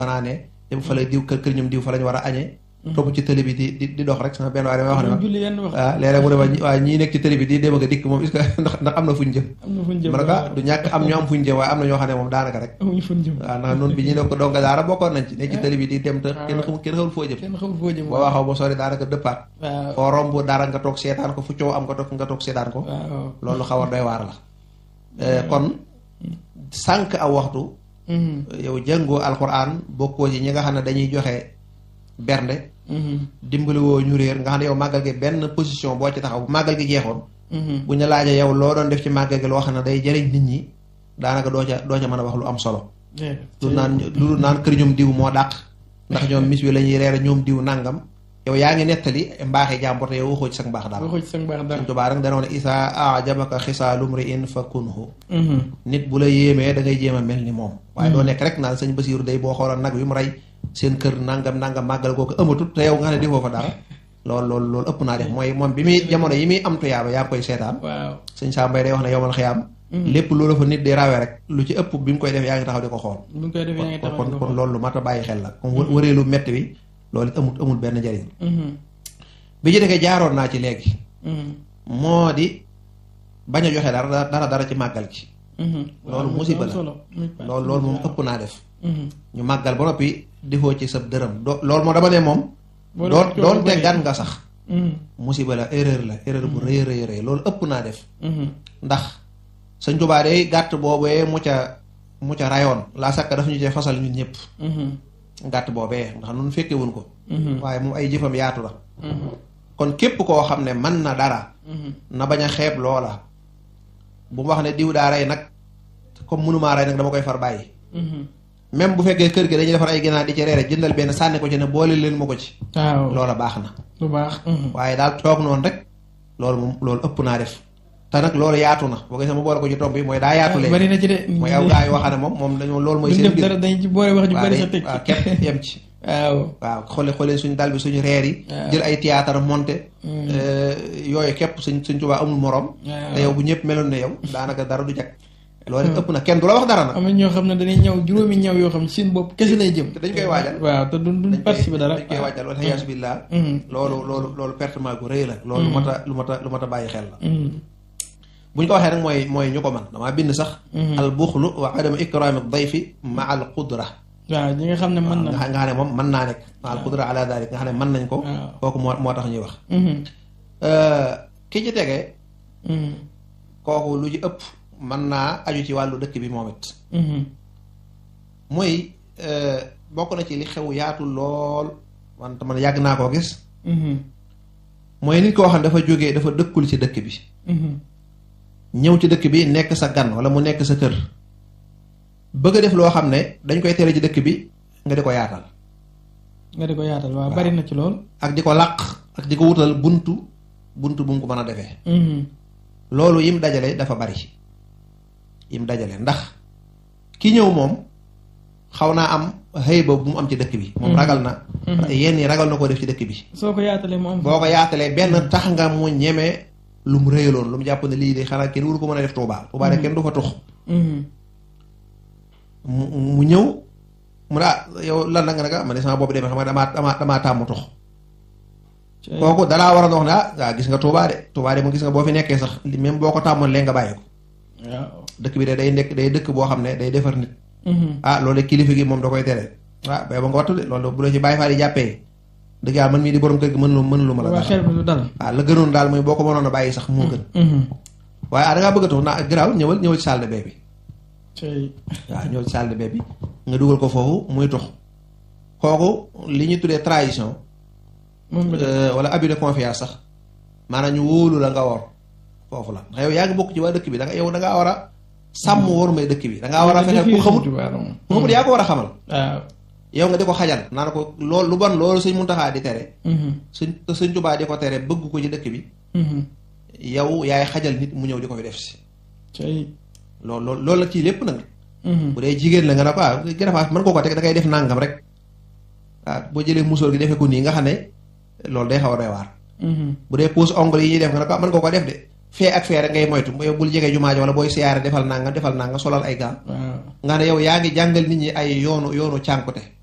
fanaane dem fa la diw kër kër ñoom diw fa lañ war a añee topp ci télé bi di di di dox rek sama benn waaye damay wax ne ma julli yenn wax waaw léeg-léeg mu ne ma waa ñii nekk ci télé bi di dem ak a dikk moom est-ce que ndax ndax am na fuñ jëm am na fu ñu jëm ma ne ko ah du ñàkk am ñu am fuñ jëm waaye am na ñoo xam ne moom daanaka rek amuñu fu ñu jëm waaw ndax noonu bi ñu ne ko donga daara bokkoon nañ ci nekk ci télé bi di dem te kenn xamul kenn xamul foo jëm kenn xamul foo jëm boo waxaw ba sori daanaka dëppaat waaw foo romb dara nga toog seetaan ko fu coow am nga toog nga toog seetaan ko waaw loolu xaw a doy waar la kon sànq aw waxtu yow jàngoo alxuraan bokkoo ci ñi nga xam ne dañuy joxe bernde dimbali woo ñu réer nga xam ne yow màggal gi benn position boo ci taxaw bu màggal gi jeexoon bu ñu laajee yow loo doon def ci màggal gi loo xam ne day jëriñ nit ñi daanaka doo ca doo ca mën a wax lu am solo lu naan lu naan kër ñoom diw moo dàq ndax ñoom mis wi la ñuy reere ñoom diw nàngam yow yaa ngi nettali mbaaxi jàmbur te yow waxoo ci sa mbaax daal waxoo ci sa mbaax dara Sëñ Tuubaa rek dana woon isaa ajabaka xisaalu mri'in fa kunhu nit bu la yéemee da ngay jéem a mel ni moom waaye doo nekk rek naan sëñ Basiiru day boo xoolal nag wi mu rey seen kër nangam nangam màggal googu amatut te yow nga xam ne defoo fa dara loolu loolu loolu ëpp naa def mooy moom bi muy jamono yi muy am tuyaaba yaa ngi koy seetaan waaw sëñ Saa Mbay day wax ne yowmal xiyaam lépp loolu fa nit di rawee rek lu ci ëpp bi mu koy def yaa ngi taxaw di ko xool bu ñu koy defee yaa ngi taxaw kon di ko kon xool. loolu lu mat a bàyyi xel la comme wë- wëreelu metti wi loolu it amul amul benn njëriñ bi ci defee jaaroon naa ci léegi moo di bañ a joxe dara dara dara ci màggal gi loolu musiba la loolu loolu moom ëpp naa def ñu màggal ba noppi defoo ci sab dërëm do loolu moo dama ne moom doon doonte gan nga sax musiba la erreur la erreur bu rëy rëy rëy loolu ëpp naa def ndax sëñ Tuubaa day gàtt boobee mu ca mu ca rayoon laa sakka daf ñu cee fasal ñun ñëpp gàtt boobee ndax nun fekkewuñ ko waaye moom ay jëfam yaatu la kon képp koo xam ne mën na dara na bañ a xeeb loola bu mu wax ne diw daa rey nag comme mënumaa rey nag dama koy far bàyyi même bu fekkee kër gi dañuy defar ay ginaar di ci reere jëndal benn sànni ko ci ne boole leen ma ko ci waaw loola baax na lu baax waaye daal toog noonu rek loolu moom loolu ëpp naa def te nag loolu yaatu na boo gisee ma boole ko ci tomb yi mooy daa yaatu leen bari na ci de mooy aw gaa yi waxane moom moom dañoo loolu mooy duñ seen def dara dañ ci boole wax ju bari sa teg waaw képp yem ci waaw waaw xoole xoole suñu dal bi suñu reer yi jël ay théâtre monté yooyu képp suñ suñ Tuubaa amul morom te yow bu ñëpp meloon ne yow daanaka dara du jag loolu ëpp na kenn du la wax dara nag am na ñoo xam ne dañuy ñëw juróomi ñëw yoo xam ne seen bopp kese lay jëm te dañ koy waajal waaw te duñ duñ participer dara dañ koy waajal wala yaasu billah loolu loolu loolu pertement gu rëy la loolu lu mat a lu mat a lu mat a bàyyi xel la bu ñu ko waxee nag mooy mooy ñu ko man damaa bind sax al buxlu wa adama ikraami dayfi ma al qudra waaw ñi nga xam ne mën na nga nga xam ne moom mën naa nekk ma al qudra ala dalik nga xam ne mën nañ ko kooku moo moo tax ñuy wax ki ci tegee kooku lu ci ëpp mën naa aju ci wàllu dëkk bi moom it mooy bokk na ci li xew yaatu lool wante man yàgg naa koo gis mooy nit koo xam ne dafa jógee dafa dëkkul ci dëkk bi ñëw ci dëkk bi nekk sa gan wala mu nekk sa kër bëgg a def loo xam ne dañ koy tere ci dëkk bi nga di ko yaatal nga di ko yaatal waaw bari na ci lool ak di ko làq ak di ko wutal buntu buntu bu mu ko mën a defee loolu yim dajale dafa bari yim dajale ndax ki ñëw moom xaw naa am xëy ba bu mu am ci dëkk bi moom ragal na yenn yi ragal na koo def ci dëkk bi soo ko yaatalee mu am boo ko yaatalee benn tax nga mu ñeme lu mu rëyaloon lu mu jàpp ne lii de xanaa kenn wuru ko mën a def Tuubaa Tuubaa de kenn du fa tux mu mu ñëw mu ne ah yow lan la nga naka ma ne sama bopp demee xam nga damaa damaa damaa tàmm tux kooku dalaa war a wax ne ah waa gis nga Tuubaa de Tuubaa de mu gis nga boo fi nekkee sax même boo ko tàmmoon léegi nga bàyyi ko waaw dëkk bi de day nekk day dëkk boo xam ne day defar nit ah loolu kilifa gi moom da koy tere ah bay ba nga wattu de loolu bu la ci bàyyi faa di jàppee dëgg yàlla man mii di borom kër gi mën lu mën lu ma la waa xel bi du dal waaw la gënoon daal mooy boo ko mënoon a bàyyi sax moo gën waaye ah da ngaa bëgg a tux naa garaaw ñëwal ñëwal ci salle de bain bi waaw ñëwal ci salle de bain bi nga dugal ko foofu muy tux kooku li ñu tuddee trahison wala abus de confiance sax maanaam ñu wóolu la nga war foofu la ndax yow yaa ngi bokk ci waa dëkk bi da nga yow da ngaa war a sàmm waru may dëkk bi da ngaa war a fexe ku xamut ku xamut yaa ko war a xamal waaw yow nga di ko xajal naan ko loolu lu bon loolu sëñ Muntaxaa di tere sëñ sëñ Tuubaa di ko tere bëgg ko ci dëkk bi yow yaay xajal nit mu ñëw di ko fi def si loolu loolu loolu la ci lépp nag bu dee jigéen la nga ne ko ah gërëfaas mën koo ko teg da ngay def nàngam rek waaw boo jëlee musóor gi defee ko nii nga xam ne loolu day xaw a doy waar bu dee pose ongle yi ñuy def nga ne ko mën koo ko def de fee ak fee rek ngay moytu yow bul jege jumaa ji wala booy siyaare defal nanga defal nanga solal ay gaa nga ne yow yaa ngi jàngal nit ñi ay yoonu yoonu cànkute